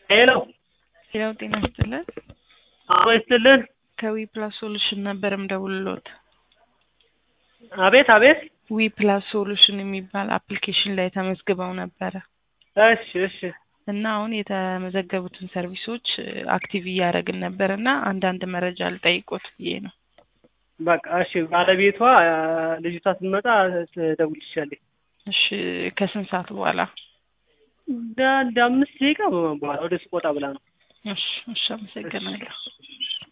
ሄሎ ሌላው ጤና ይስጥልን። አዎ ይስጥልን። ከዊ ፕላስ ሶሉሽን ነበር ምደውልሎት። አቤት አቤት። ዊ ፕላስ ሶሉሽን የሚባል አፕሊኬሽን ላይ ተመዝግበው ነበረ እሺ እሺ እና አሁን የተመዘገቡትን ሰርቪሶች አክቲቭ እያደረግን ነበር እና አንዳንድ መረጃ ልጠይቆት ብዬ ነው። በቃ እሺ። ባለቤቷ ልጅቷ ስትመጣ ትደውልልሻለች። እሺ ከስንት ሰዓት በኋላ? እንደ አንድ አምስት ደቂቃ በኋላ ወደ ሱቅ ወጣ ብላ ነው። እሺ እሺ፣ አመሰግናለሁ።